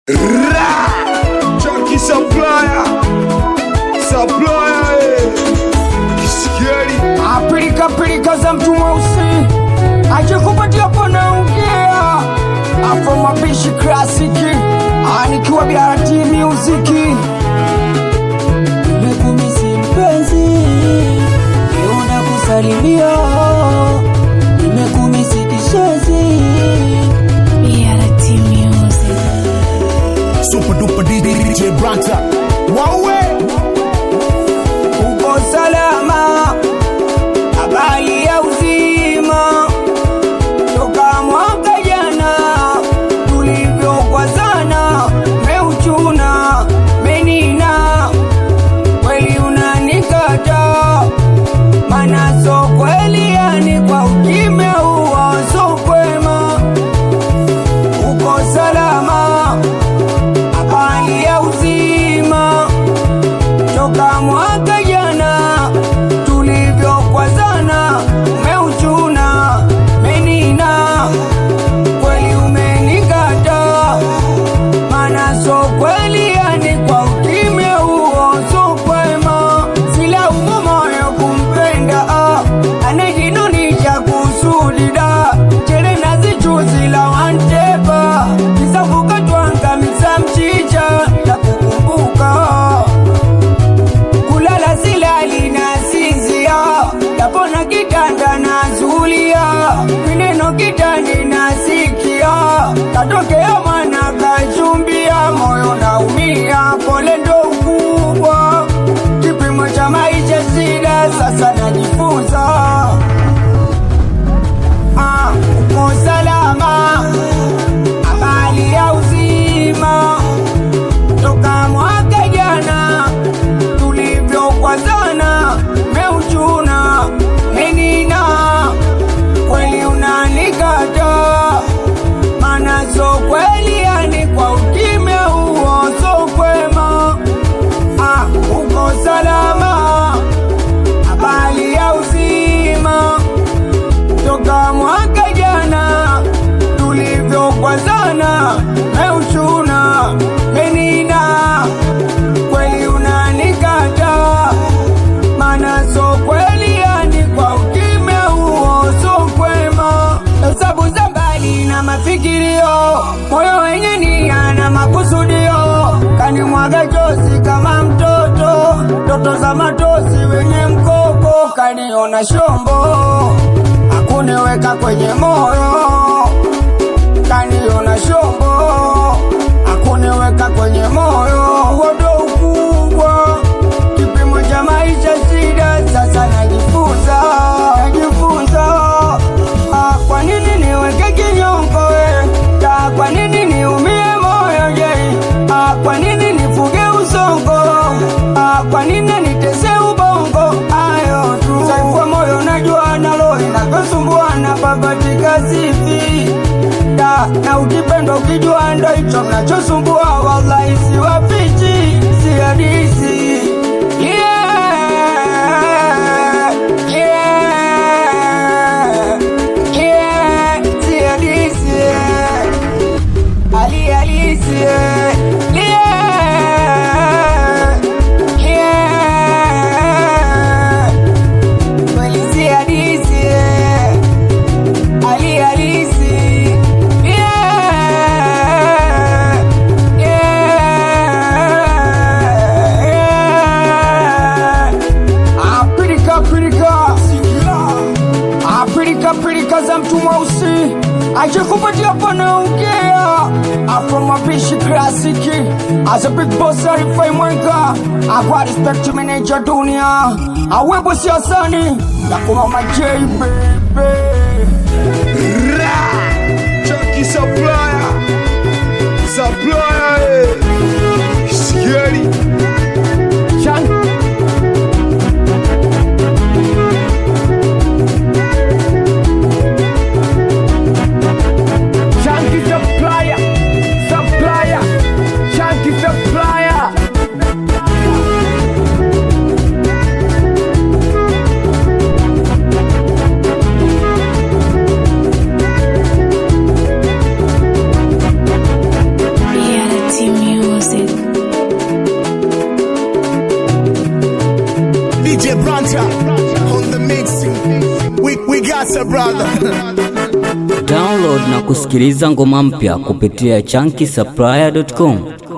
Ra! Chucky Supplier! Supplier! eh. Kisikieni! Apilika pilika za mtu mweusi akikupatia panaongea afro mapishi klasiki anikiwa biarati muziki Nimekumisi mpenzi, niona kusalimia, nimekumisi kishenzi. BRT Music. Super duper DJ Branta. Wawe! uko salama habari ya uzima toka mwaka jana tulivyokwazana meuchuna menina kweli unanikata mana so kweli yani kwa ukimya huo so kwema uko salama habari ya uzima toka mwaka jana tulivyokwazana umeuchuna menina kweli umenikata mana so kweli yani kwa ukimya huo so kwema silaumu moyo kumpenda ah, anajinunisha kusudida chere nazichuzi la wantepa kisavuka twangamisa mchicha na kukumbuka kulala silali na sinzia yapona kitanda na zulia mineno kitani na sikia katokea mwana kachumbia moyo naumia pole ndo ukubwa kipimo cha maisha sida sasa najifunza Ah, uko salama habari ya uzima toka mwaka jana tulivyokwazana meuchuna menina kweli unanikata mana so kweli yani kwa ukimya huo so kwema ah, uko salama habari ya uzima toka mwaka jana tulivyokwazana meuchuna menina kweli unanikata mana so kweli yani kwa ukimya huo so kwema hesabu za mbali na mafikirio moyo wenye nia na makusudio kanimwaga chozi kama mtoto ndoto za matosi wenye mkoko kaniona shombo akuniweka kwenye moyo kaniona shombo akuniweka kwenye moyo wodo ukubwa kipimo cha maisha shida sasa najifunza najifunza ah, kwa nini niweke kinyongo we ta kwa nini niumie moyo je ah, kwa nini nifuge usongo ah, kwa nini nitese ubongo ayo tu saifua moyo najua nalo inavyosumbuana babatika sifi da na ukipenda ukijua ndo hicho mnachosumbua wallahi siwafichi si hadisi yeah, yeah, yeah, si hadisi yeah. Ali halisi yeah, yeah, yeah. Kweli si hadisi yeah. Ali halisi yeah, yeah, yeah. Apirika pirika apirika pirika za mtu mweusi ajikupatia panaongea afro mapishi klasiki as a big boss arifai mwenga akwa respect manager dunia awebo siasani nakuma majei bebe Ra! Chucky Supplier! Supplier! eh. Kisikieni! Chan- Chunky supplier, supplier, chunky supplier. BRT DJ Branta on the mix. We, we got a brother. Download na kusikiliza ngoma mpya kupitia chunky supplier.com.